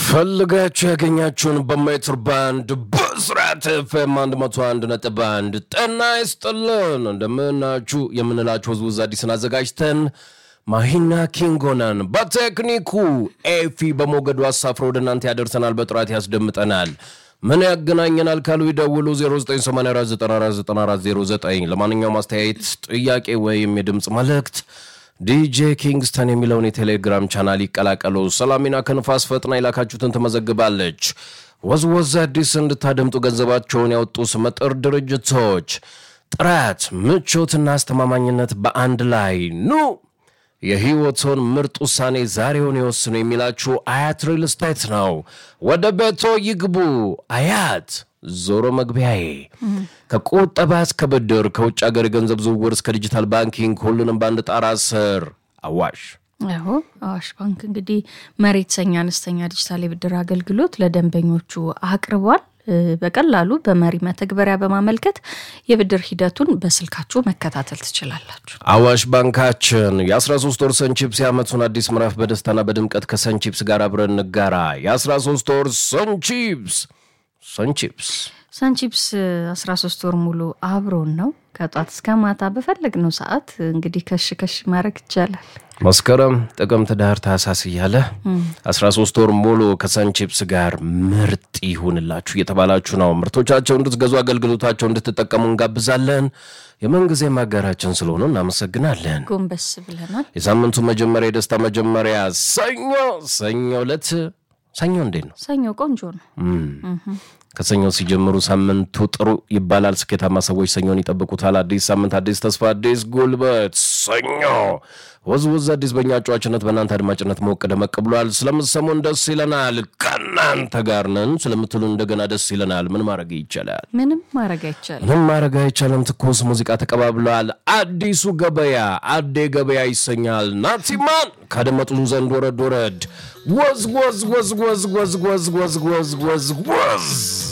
ፈልጋችሁ ያገኛችሁን በሜትር ባንድ በስርዓት ኤፍኤም 101 ነጥብ አንድ ጤና ይስጥልን እንደምናችሁ የምንላችሁ ህዝቡ አዲስን አዘጋጅተን ማሂና ኪንጎናን በቴክኒኩ ኤፊ በሞገዱ አሳፍሮ ወደ እናንተ ያደርሰናል፣ በጥራት ያስደምጠናል። ምን ያገናኘናል ካሉ ይደውሉ 0984949409 ለማንኛውም አስተያየት፣ ጥያቄ ወይም የድምፅ መልእክት ዲጄ ኪንግስተን የሚለውን የቴሌግራም ቻናል ይቀላቀሉ። ሰላሚና ከንፋስ ፈጥና የላካችሁትን ትመዘግባለች። ወዝወዝ አዲስ እንድታደምጡ ገንዘባቸውን ያወጡ ስመጥር ድርጅቶች ጥራት፣ ምቾትና አስተማማኝነት በአንድ ላይ ኑ የህይወቶን ምርጥ ውሳኔ ዛሬውን ይወስኑ የሚላችሁ አያት ሪል ስቴት ነው። ወደ ቤቶ ይግቡ። አያት ዞሮ መግቢያዬ ከቁጠባ እስከ ብድር፣ ከውጭ ሀገር የገንዘብ ዝውውር እስከ ዲጂታል ባንኪንግ ሁሉንም በአንድ ጣራ ስር አዋሽ አዎ አዋሽ ባንክ እንግዲህ መሬት የተሰኘ አነስተኛ ዲጂታል የብድር አገልግሎት ለደንበኞቹ አቅርቧል። በቀላሉ በመሪ መተግበሪያ በማመልከት የብድር ሂደቱን በስልካችሁ መከታተል ትችላላችሁ። አዋሽ ባንካችን የ13 ወር ሰንቺፕስ የዓመቱን አዲስ ምዕራፍ በደስታና በድምቀት ከሰንቺፕስ ጋር አብረን እንጋራ። የ13 ወር ሰንቺፕስ ሰንቺፕስ ሰንቺፕስ 13 ወር ሙሉ አብሮን ነው። ከጧት እስከ ማታ በፈለግነው ሰዓት እንግዲህ ከሽ ከሽ ማድረግ ይቻላል። መስከረም፣ ጥቅምት፣ ዳር፣ ታህሳስ እያለ 13 ወር ሙሉ ከሰንቺፕስ ጋር ምርጥ ይሁንላችሁ እየተባላችሁ ነው። ምርቶቻቸው እንድትገዙ አገልግሎታቸው እንድትጠቀሙ እንጋብዛለን። የምንጊዜ ማጋራችን ስለሆኑ እናመሰግናለን። ጎንበስ ብለናል። የሳምንቱ መጀመሪያ የደስታ መጀመሪያ ሰኞ ሰኞ ዕለት ሰኞ እንዴት ነው? ሰኞ ቆንጆ ነው። ከሰኞ ሲጀምሩ ሳምንቱ ጥሩ ይባላል። ስኬታማ ሰዎች ሰኞን ይጠብቁታል። አዲስ ሳምንት፣ አዲስ ተስፋ፣ አዲስ ጉልበት። ሰኞ ወዝወዝ አዲስ በእኛ ጨዋችነት በእናንተ አድማጭነት ሞቅ ደመቅ ብሏል። ስለምትሰሙን ደስ ይለናል። ከእናንተ ጋር ነን ስለምትሉ እንደገና ደስ ይለናል። ምን ማድረግ ይቻላል? ምንም ማድረግ አይቻልም። ምን ማድረግ አይቻልም። ትኩስ ሙዚቃ ተቀባብለዋል። አዲሱ ገበያ አዴ ገበያ ይሰኛል። ናቲማን ካደመጡን ዘንድ ወረድ ወረድ ወዝ ወዝ ወዝ ወዝ ወዝ ወዝ ወዝ ወዝ ወዝ ወዝ